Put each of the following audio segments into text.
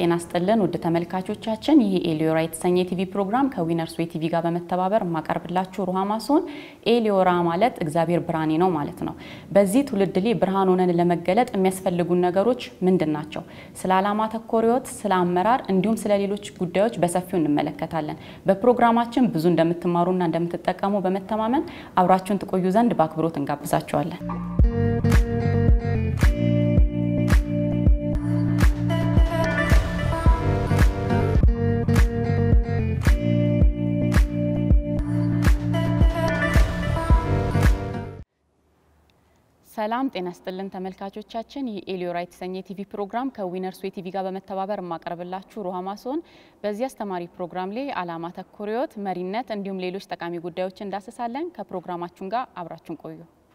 ጤና ስጥልን ውድ ተመልካቾቻችን፣ ይህ ኤሊዮራ የተሰኘ የቲቪ ፕሮግራም ከዊነርስ ዌይ ቲቪ ጋር በመተባበር የማቀርብላችሁ ሩሃማ ሲሆን ኤሊዮራ ማለት እግዚአብሔር ብርሃኔ ነው ማለት ነው። በዚህ ትውልድ ላይ ብርሃን ሆነን ለመገለጥ የሚያስፈልጉን ነገሮች ምንድን ናቸው? ስለ ዓላማ ተኮር ሕይወት፣ ስለ አመራር እንዲሁም ስለ ሌሎች ጉዳዮች በሰፊው እንመለከታለን። በፕሮግራማችን ብዙ እንደምትማሩና እንደምትጠቀሙ በመተማመን አብራችሁን ትቆዩ ዘንድ በአክብሮት እንጋብዛችኋለን። ሰላም ጤና ስጥልን ተመልካቾቻችን፣ ይህ ኤሊዮራ የተሰኘ የቲቪ ፕሮግራም ከዊነርስ ዌይ ቲቪ ጋር በመተባበር የማቀርብላችሁ ሩሃማ ሲሆን በዚህ አስተማሪ ፕሮግራም ላይ ዓላማ ተኮር ሕይወት፣ መሪነት እንዲሁም ሌሎች ጠቃሚ ጉዳዮችን እንዳስሳለን። ከፕሮግራማችን ጋር አብራችሁን ቆዩ።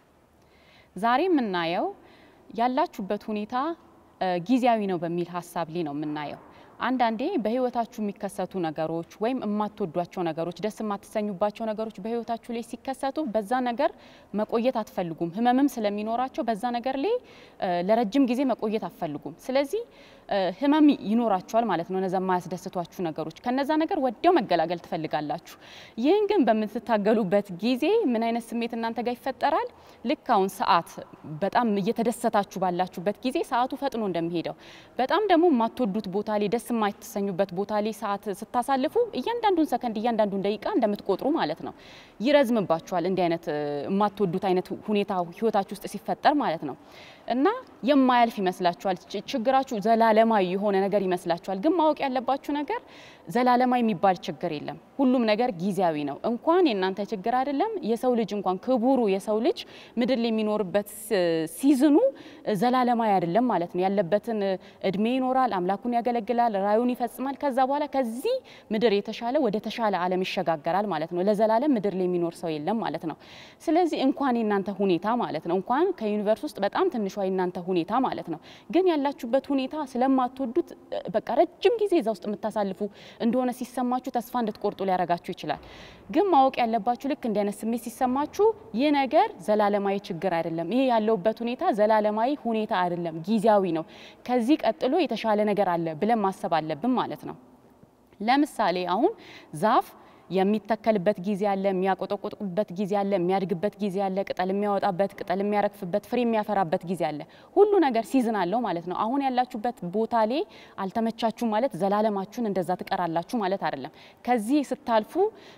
ዛሬ የምናየው ያላችሁበት ሁኔታ ጊዜያዊ ነው በሚል ሀሳብ ላይ ነው የምናየው። አንዳንዴ በህይወታችሁ የሚከሰቱ ነገሮች ወይም የማትወዷቸው ነገሮች፣ ደስ የማትሰኙባቸው ነገሮች በህይወታችሁ ላይ ሲከሰቱ በዛ ነገር መቆየት አትፈልጉም። ህመምም ስለሚኖራቸው በዛ ነገር ላይ ለረጅም ጊዜ መቆየት አትፈልጉም። ስለዚህ ህመም ይኖራችኋል ማለት ነው። እነዛ የማያስደስቷችሁ ነገሮች ከነዛ ነገር ወዲያው መገላገል ትፈልጋላችሁ። ይህን ግን በምትታገሉበት ጊዜ ምን አይነት ስሜት እናንተ ጋር ይፈጠራል? ልክ አሁን ሰዓት በጣም እየተደሰታችሁ ባላችሁበት ጊዜ ሰዓቱ ፈጥኖ እንደሚሄደው በጣም ደግሞ የማትወዱት ቦታ ላይ ደስ የማይተሰኙበት ቦታ ላይ ሰዓት ስታሳልፉ እያንዳንዱን ሰከንድ እያንዳንዱን ደቂቃ እንደምትቆጥሩ ማለት ነው። ይረዝምባችኋል። እንዲህ አይነት የማትወዱት አይነት ሁኔታ ህይወታችሁ ውስጥ ሲፈጠር ማለት ነው እና የማያልፍ ይመስላችኋል። ችግራችሁ ዘላለማዊ የሆነ ነገር ይመስላችኋል። ግን ማወቅ ያለባችሁ ነገር ዘላለማዊ የሚባል ችግር የለም። ሁሉም ነገር ጊዜያዊ ነው። እንኳን የእናንተ ችግር አይደለም የሰው ልጅ እንኳን ክቡሩ የሰው ልጅ ምድር ላይ የሚኖርበት ሲዝኑ ዘላለማዊ አይደለም ማለት ነው። ያለበትን እድሜ ይኖራል፣ አምላኩን ያገለግላል፣ ራዩን ይፈጽማል። ከዛ በኋላ ከዚህ ምድር የተሻለ ወደ ተሻለ ዓለም ይሸጋገራል ማለት ነው። ለዘላለም ምድር ላይ የሚኖር ሰው የለም ማለት ነው። ስለዚህ እንኳን የእናንተ ሁኔታ ማለት ነው እንኳን ከዩኒቨርስ ውስጥ በጣም ትንሿ የእናንተ ሁኔታ ማለት ነው ግን ያላችሁበት ሁኔታ ስለማትወዱት በቃ ረጅም ጊዜ እዛ ውስጥ የምታሳልፉ እንደሆነ ሲሰማችሁ ተስፋ እንድትቆርጡ ሊያረጋችሁ ይችላል። ግን ማወቅ ያለባችሁ ልክ እንዲህ አይነት ስሜት ሲሰማችሁ ይህ ነገር ዘላለማዊ ችግር አይደለም፣ ይሄ ያለውበት ሁኔታ ዘላለማዊ ሁኔታ አይደለም፣ ጊዜያዊ ነው። ከዚህ ቀጥሎ የተሻለ ነገር አለ ብለን ማሰብ አለብን ማለት ነው። ለምሳሌ አሁን ዛፍ የሚተከልበት ጊዜ አለ፣ የሚያቆጠቁጥበት ጊዜ አለ፣ የሚያድግበት ጊዜ አለ፣ ቅጠል የሚያወጣበት፣ ቅጠል የሚያረግፍበት፣ ፍሬ የሚያፈራበት ጊዜ አለ። ሁሉ ነገር ሲዝን አለው ማለት ነው። አሁን ያላችሁበት ቦታ ላይ አልተመቻችሁ ማለት ዘላለማችሁን እንደዛ ትቀራላችሁ ማለት አይደለም። ከዚህ ስታልፉ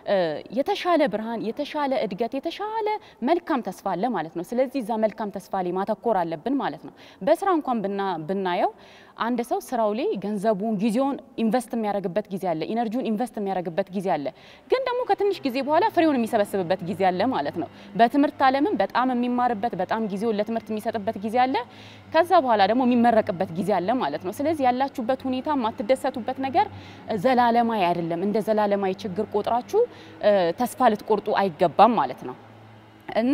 የተሻለ ብርሃን፣ የተሻለ እድገት፣ የተሻለ መልካም ተስፋ አለ ማለት ነው። ስለዚህ እዛ መልካም ተስፋ ላይ ማተኮር አለብን ማለት ነው። በስራ እንኳን ብናየው አንድ ሰው ስራው ላይ ገንዘቡን፣ ጊዜውን ኢንቨስት የሚያደርግበት ጊዜ አለ፣ ኢነርጂውን ኢንቨስት የሚያደርግበት ጊዜ አለ። ግን ደግሞ ከትንሽ ጊዜ በኋላ ፍሬውን የሚሰበስብበት ጊዜ አለ ማለት ነው። በትምህርት ዓለምም በጣም የሚማርበት በጣም ጊዜውን ለትምህርት የሚሰጥበት ጊዜ አለ። ከዛ በኋላ ደግሞ የሚመረቅበት ጊዜ አለ ማለት ነው። ስለዚህ ያላችሁበት ሁኔታ የማትደሰቱበት ነገር ዘላለማዊ አይደለም። እንደ ዘላለማዊ ችግር ቆጥራችሁ ተስፋ ልትቆርጡ አይገባም ማለት ነው እና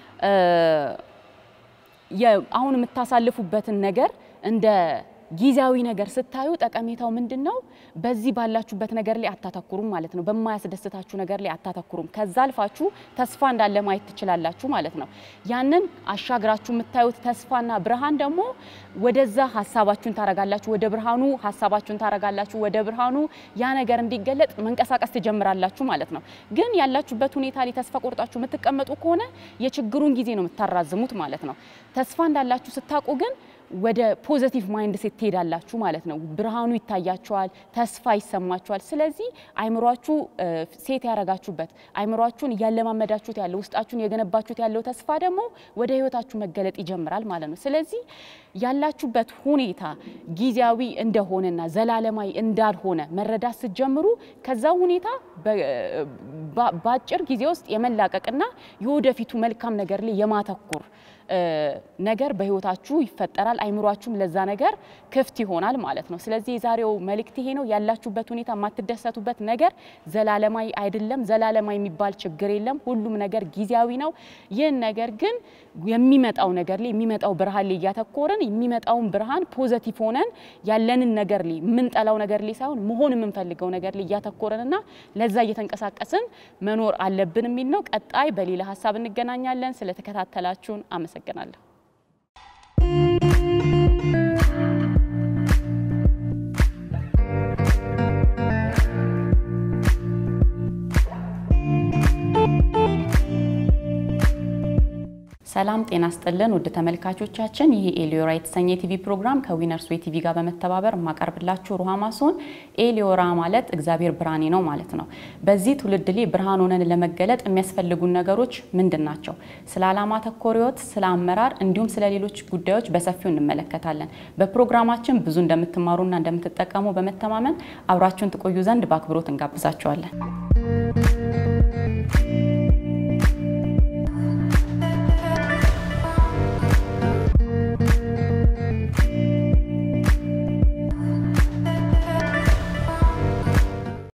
አሁን የምታሳልፉበትን ነገር እንደ ጊዜያዊ ነገር ስታዩ ጠቀሜታው ምንድን ነው? በዚህ ባላችሁበት ነገር ላይ አታተኩሩም ማለት ነው። በማያስደስታችሁ ነገር ላይ አታተኩሩም። ከዛ አልፋችሁ ተስፋ እንዳለ ማየት ትችላላችሁ ማለት ነው። ያንን አሻግራችሁ የምታዩት ተስፋና ብርሃን ደግሞ ወደዛ ሀሳባችሁን ታረጋላችሁ፣ ወደ ብርሃኑ ሀሳባችሁን ታረጋላችሁ፣ ወደ ብርሃኑ ያ ነገር እንዲገለጥ መንቀሳቀስ ትጀምራላችሁ ማለት ነው። ግን ያላችሁበት ሁኔታ ላይ ተስፋ ቆርጣችሁ የምትቀመጡ ከሆነ የችግሩን ጊዜ ነው የምታራዝሙት ማለት ነው። ተስፋ እንዳላችሁ ስታውቁ ግን ወደ ፖዘቲቭ ማይንድ ሴት ትሄዳላችሁ ማለት ነው። ብርሃኑ ይታያችኋል፣ ተስፋ ይሰማችኋል። ስለዚህ አይምሯችሁ ሴት ያረጋችሁበት አይምሯችሁን እያለማመዳችሁት ያለው ውስጣችሁን የገነባችሁት ያለው ተስፋ ደግሞ ወደ ህይወታችሁ መገለጥ ይጀምራል ማለት ነው። ስለዚህ ያላችሁበት ሁኔታ ጊዜያዊ እንደሆነና ዘላለማዊ እንዳልሆነ መረዳት ስትጀምሩ ከዛ ሁኔታ በአጭር ጊዜ ውስጥ የመላቀቅና የወደፊቱ መልካም ነገር ላይ የማተኩር ነገር በህይወታችሁ ይፈጠራል። አይምሯችሁም ለዛ ነገር ክፍት ይሆናል ማለት ነው። ስለዚህ የዛሬው መልእክት ይሄ ነው። ያላችሁበት ሁኔታ የማትደሰቱበት ነገር ዘላለማዊ አይደለም። ዘላለማዊ የሚባል ችግር የለም። ሁሉም ነገር ጊዜያዊ ነው። ይህን ነገር ግን የሚመጣው ነገር ላይ የሚመጣው ብርሃን ላይ እያተኮርን የሚመጣውን ብርሃን ፖዘቲቭ ሆነን ያለንን ነገር ላይ የምንጠላው ነገር ላይ ሳይሆን መሆን የምንፈልገው ነገር ላይ እያተኮረንና ለዛ እየተንቀሳቀስን መኖር አለብን የሚል ነው። ቀጣይ በሌላ ሀሳብ እንገናኛለን። ስለተከታተላችሁን አመሰግናለሁ። ሰላም ጤና ስጥልን ውድ ተመልካቾቻችን፣ ይህ ኤሊዮራ የተሰኘ የቲቪ ፕሮግራም ከዊነርስ ዌይ ቲቪ ጋር በመተባበር የማቀርብላችሁ ሩሃማ ሲሆን ኤሊዮራ ማለት እግዚአብሔር ብርሃኔ ነው ማለት ነው። በዚህ ትውልድ ላይ ብርሃን ሆነን ለመገለጥ የሚያስፈልጉን ነገሮች ምንድን ናቸው? ስለ ዓላማ ተኮር ሕይወት፣ ስለ አመራር እንዲሁም ስለ ሌሎች ጉዳዮች በሰፊው እንመለከታለን። በፕሮግራማችን ብዙ እንደምትማሩና እንደምትጠቀሙ በመተማመን አብራችሁን ትቆዩ ዘንድ በአክብሮት እንጋብዛችኋለን።